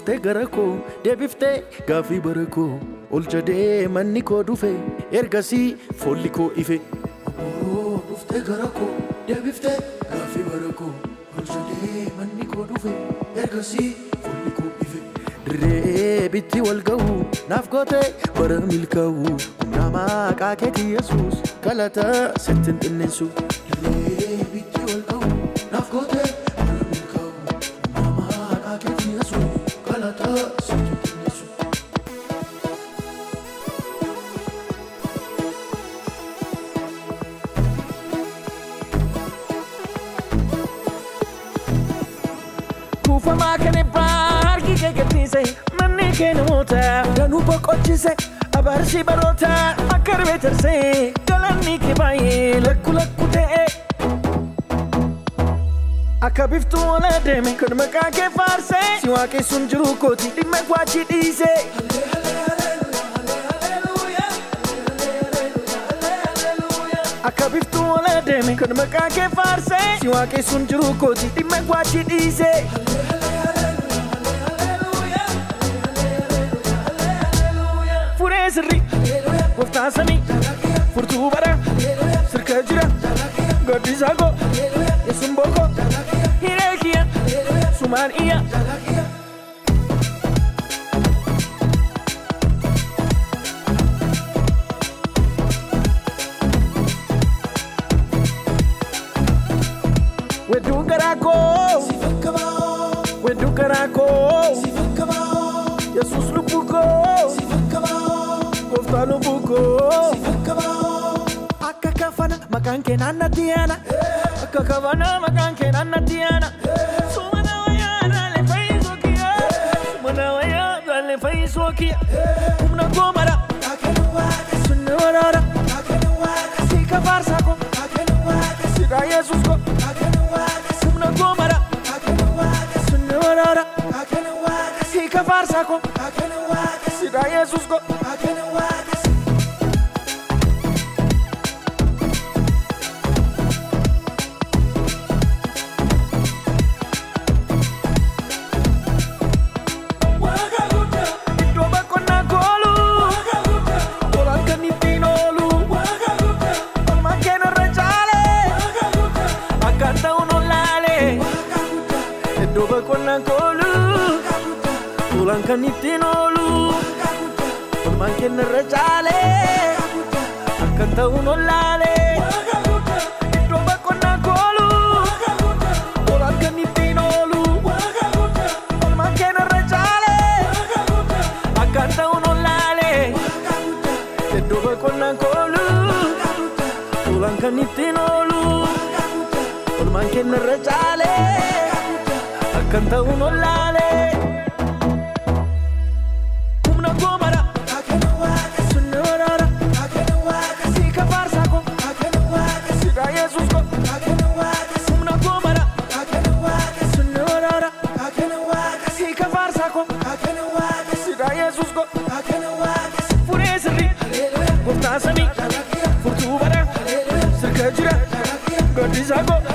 dhuftee gara koo deebiftee gaafii bara koo ol jedhee manni koo dhufe ergasii foolli koo ife. Obbo dhuftee gara koo deebiftee gaafii bara koo ol jedhee manni koo dhufe ergasii foolli koo ife. Dirree bitti wal ga'u naaf goote bara milkaa'u humna maqaa keetii yesuus galata sittin xinneessu. Dirree bitti wal ga'u naaf goote bara milkaa'u humna maqaa keetii yesuus galata sittin xinneessu. kuufamaa kan ebbaa harki kee gadhiise manni kee namoota danuu boqochise abaarsi baroota akka ribee tarsee galanni kee baay'ee lakku lakku ta'e akka biftuu ola deeme kan maqaa kee faarse si waaqessuun jiru kooti dhimma kwaachi dhiise akka biftuu ola deeme kan maqaa kee faarse si waaqessuun jiru kooti dhimma kwaachi dhiise. furee sirri gooftaa samii furtuu bara sirka jira gaddisaa koo yesuun bookoo hiree kiyya sumaan iyya. Wedduu garaa koo wedduu garaa koo yesuus lubbuu koo. gooftaa lubbuu koo. Akka kafana maqaan kee naannatti yaana. Akka kafana maqaan kee naannatti yaana. Sumana wayyaa dhaalee fayyisoo kiyya. Sumana wayyaa dhaalee fayyisoo kiyya. Humna koo mara. Sunni waraara. Si kafaarsaa koo. Sidaa Yesuus koo. Humna koo mara. Sunni waraara. Si kafaarsaa koo. Sidaa Yesuus koo. Iddoo boqonnaa koolu. Tolaan kan ittiin oolu. Olmaan keenarra caale. Akka ta'uun olaale. Iddoo boqonnaa koolu. Tolaan kan ittiin oolu. Olmaan keenarra caale. Akka ta'uun olaale. Iddoo boqonnaa koolu. Tolaan kan ittiin oolu. Olmaan keenarra caale. Akka ta'uun olaale. Iddoo boqonnaa koolu. Tolaan kan ittiin oolu. Olmaan keenarra caale. Akka ta'uun olaale. Humna koo mara. Sunni waraara. Si kafaarsaa koo. Sidaa Yesuus koo. Humna koo mara. Sunni waraara. Si kafaarsaa koo. Sidaa Yesuus koo. Furee sirri. Gooftaa samii. Furtuu bara. Sirka jira. Gaddisaa koo.